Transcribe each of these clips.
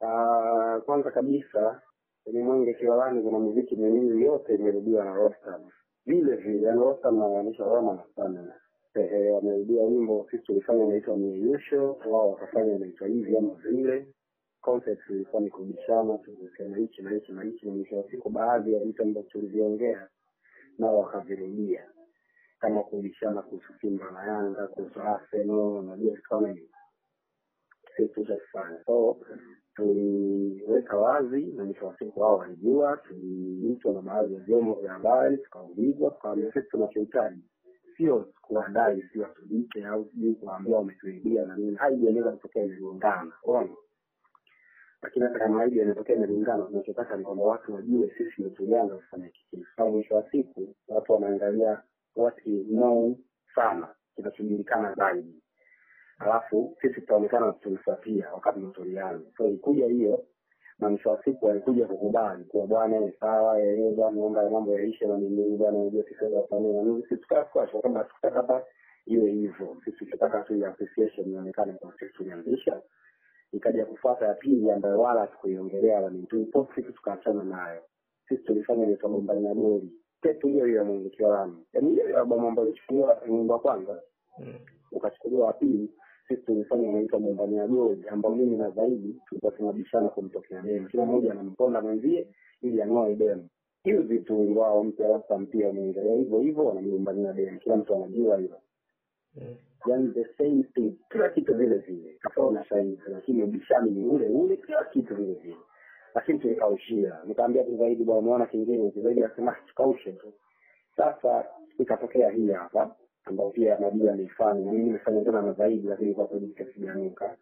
Uh, kwanza kabisa kwenye Mwenge Kiwalani kuna muziki miwili yote imerudiwa na Rostam vile vile, yani Rostam anamaanisha Roma na Stamina. Eh, wamerudia wimbo, sisi tulifanya inaitwa mieyusho, wao wakafanya inaitwa hivi ama vile. Concept ilikuwa ni kubishana, tulisema hichi na hichi na hichi, na mwisho wa siku baadhi ya vitu ambavyo tuliviongea nao wakavirudia, kama kubishana kuhusu Simba na Yanga, kuhusu Arsenal na vitu kama hivyo sisi tushafanya so tuliweka wazi na mwisho wa siku wao walijua, tuliitwa na baadhi ya vyombo vya habari tukaulizwa, tukaambia sisi tunachohitaji sio kuwadai, sio tulipe au sijui kuambia wametuibia na nini. Haidi inaweza kutokea imelingana, unaona. Lakini hata kama haidi inatokea imelingana, tunachotaka ni kwamba watu wajue sisi ndio tulianza kufanya kiki. Au mwisho wa siku watu wanaangalia what is known sana, kinachojulikana zaidi alafu sisi tutaonekana tulifuatia wakati tulianza. So ilikuja hiyo na mwisho wa siku walikuja kukubali kuwa bwana ni sawa, yeye bwana naomba mambo yaishe na nini bwana, unajua sisi wa familia na nini, sisi tukafuata kwa sababu tukataka hapa iwe hivyo. Sisi tunataka tu ya appreciation ionekane kwa sisi tulianzisha. Ikaja kufuata ya pili ambayo wala tukuiongelea wala nini, tulipost sisi tukaachana nayo. Sisi tulifanya ni kama mbali na goli tetu hiyo hiyo ya Mungu Kiwalani, yaani hiyo hiyo albamu ambayo ilichukuliwa nyumba kwanza Mm. ukachukuliwa wa pili sisi tulifanya inaitwa mumbani ya goli ambao mimi na zaidi tulikuwa tunabishana kumtokea demu kila mmoja anamponda mwenzie ili ang'oe demu hiyo vitu wao mpya wasa mpia wameendelea hivyo hivyo wanamlumbania demu kila mtu anajua hilo Mm. yani the same thing kila kitu vile vile kafaa na shaini lakini ubishani ni ule ule kila kitu vile vile lakini tulikaushia nikaambia tu zaidi bwana umeona kingine zaidi asema tukaushe tu sasa ikatokea hii hapa ambayo pia nabii ameifanya mimi nimefanya tena na zaidi lakini kwa kweli kasijanuka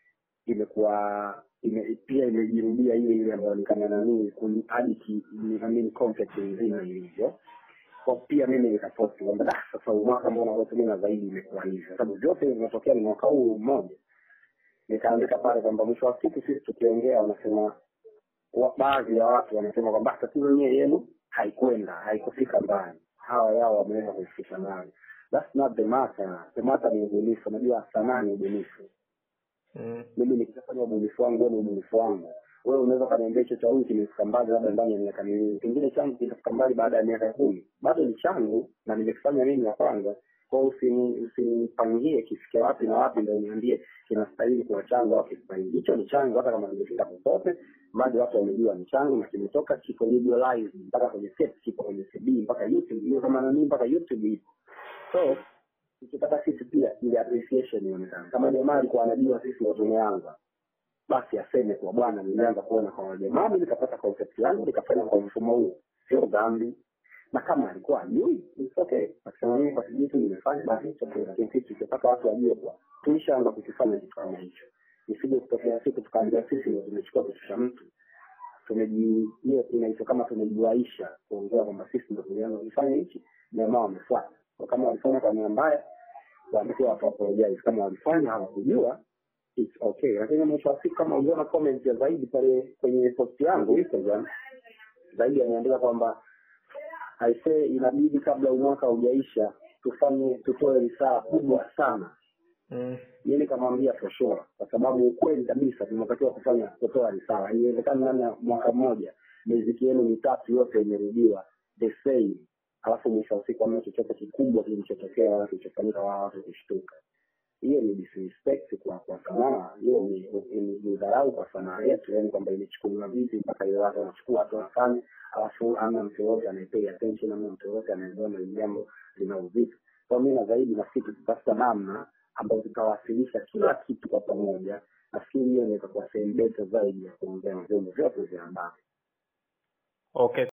imekuwa ime, pia imejirudia ile ile ambayo nikana nanii hadi ki- I mean concept nzima ilivyo kwa pia mimi nikaposti kwamba "Ah, sasa huu mwaka mbona wote mimi na zaidi imekuwa hivyo sababu vyote vinatokea ni mwaka huu mmoja nikaandika pale kwamba mwisho wa siku sisi tukiongea wanasema wa- baadhi ya watu wanasema kwamba tatizo yenyewe yenu haikwenda haikufika mbali hawa yao wameweza kuifikisha mbali that's not the matter the matter ni ubunifu unajua sanaa ni ubunifu Mm. mimi nikishafanya ubunifu wangu ni ubunifu wangu wewe unaweza ukaniambia hicho cha huyu kimefika mbali labda ndani ya miaka miwili kingine changu kitafika mbali baada ya miaka kumi bado ni changu na nimekifanya mimi ya kwanza kwao usini- usinipangie kifikia wapi na wapi ndo niambie kinastahili kuwa changu au kistahili hicho ni changu hata kama nimefika popote bado watu wamejua ni changu na kimetoka kiko legalized mpaka kwenye set kiko kwenye cd mpaka youtube hiyo kama nani mpaka youtube ipo so tukitaka sisi pia ile appreciation ionekane kama jamaa alikuwa anajua sisi ndo tumeanza basi aseme kwa bwana nilianza kuona kwa wajamaa mimi nikapata concept yangu nikafanya kwa mfumo huu sio dhambi na kama alikuwa ajui it's okay akisema mimi kwa sijui tu nimefanya basi it's okay lakini sisi tukitaka watu wajue kuwa tulishaanza kukifanya kitu kama hicho isije kutokea siku tukaambia sisi ndo tumechukua kitu cha mtu tumeji hiyo inaitwa kama tumejiwaisha kuongea kwamba sisi ndo tulianza kufanya hichi jamaa wamefuata kwa kama walifanya kwa nia mbaya waambie watu apologize kama walifanya hawakujua it's okay lakini mwisho wa siku kama uliona comment ya zaidi pale kwenye post yangu instagram zaidi ameandika kwamba aisee inabidi kabla huu mwaka haujaisha tufanye tutoe risaa kubwa sana Mm. mi nikamwambia for sure kwa sababu ukweli kabisa tunatakiwa kufanya kutoa risaa haiwezekani ndani ya mwaka mmoja miziki yenu mitatu yote imerudiwa the same alafu mwisho wa siku amna chochote kikubwa kilichotokea wala kilichofanyika wala watu kushtuka hiyo ni disrespect kwa kwa sanaa hiyo ni ni- ni dharau kwa sanaa yetu yani kwamba imechukuliwa vipi mpaka ile watu wanachukua watu wanafanya alafu amna mtu yoyote anayepay attention amna mtu yoyote anayeona hili jambo lina uzito kwa mi na zaidi nafikiri tutatafuta namna ambayo tutawasilisha kila kitu kwa pamoja nafikiri hiyo inaweza kuwa sehemu beta zaidi ya kuongea na vyombo vyote vya habari Okay.